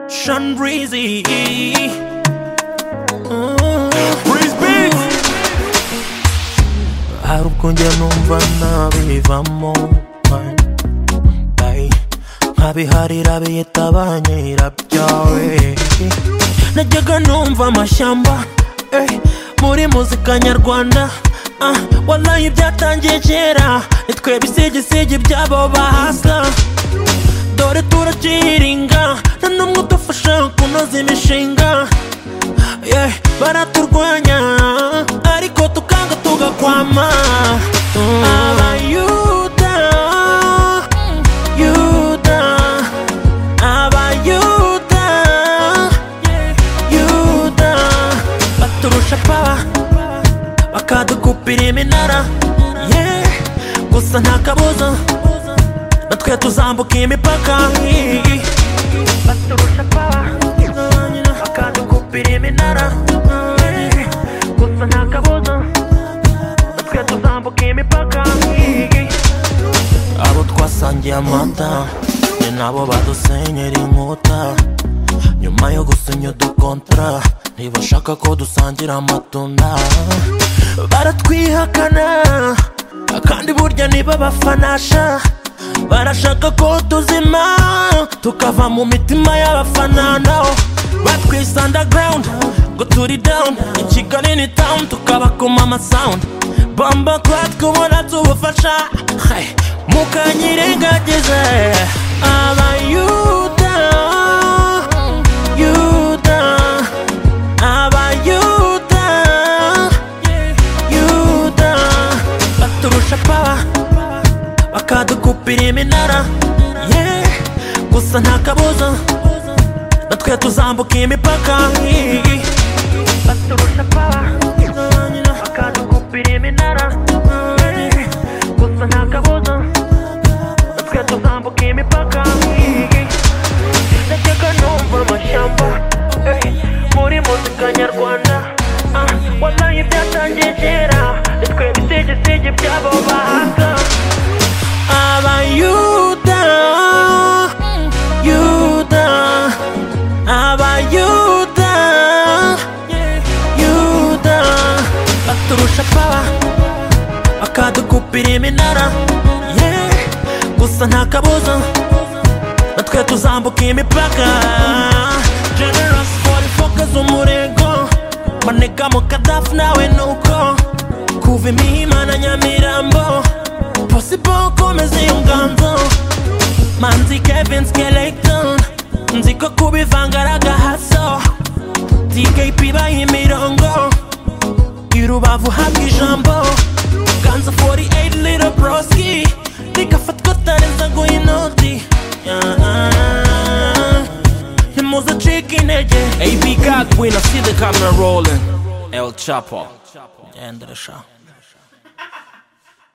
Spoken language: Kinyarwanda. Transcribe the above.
ocean breezy. Breeze hari ubwo njya numva nabivamo man. Ay, nkabiharira biyita banyira byawe najyaga numva amashyamba eh, muri muzika nyarwanda ah, wallahi byatangiye kera nitwe bisigisigi byabo bahasa dore turacyiringa nta n'umwe udufasha kunoza imishinga yeah, baraturwanya ariko tukanga tugakwama abayuda yuda abayuda yuda baturusha paba bakadukupira iminara yeah, gusa nta kabuza natwe tuzambuka imipaka baturusha paba bakadukupira iminara eh, gusa nta kabuza natwe tuzambuka imipaka abo twasangiye amata ni nabo badusenyera inkuta nyuma yo gusinya udukontra ntibashaka ko dusangira amatunda baratwihakana kandi burya niba bafanasha barashaka ko tuzima tukava mu mitima y'abafana nao batwise underground ngo turi down i kigali ni town tukaba ku mama sound bomba kwa twubona tubufasha hey, mukanyirengagize abayuda yuda abayuda yuda baturusha paba bakadukupira iminara yeah, gusa nta kabuza natwe tuzambuka imipaka baturusha paba bakadukupira iminara yeah, gusa nta kabuza natwe tuzambuka imipaka najyaga numva amashyamba eh, muri muzika nyarwanda ah, wallahi byatangiye kera nitwe bisigisigi byabo bahaga Abayuda, Yuda, Abayuda, Yuda, baturusha paba, bakadukupira iminara, yeah, gusa nta kabuza, natwe tuzambuka imipaka. Generous 44 kaza umurego, maneka mu Kadafi nawe nuko, kuva imihima na Nyamirambo, possible komeza iyo nganzo manzi kevin skeleton nzi ko kubivanga ari agahaso dkp baha imirongo i rubavu habwa ijambo ganza 48 little broski rikafatwa tareza guha inoti ntimuze cika intege AB God win, I see the camera rolling. El Chapo. endere sha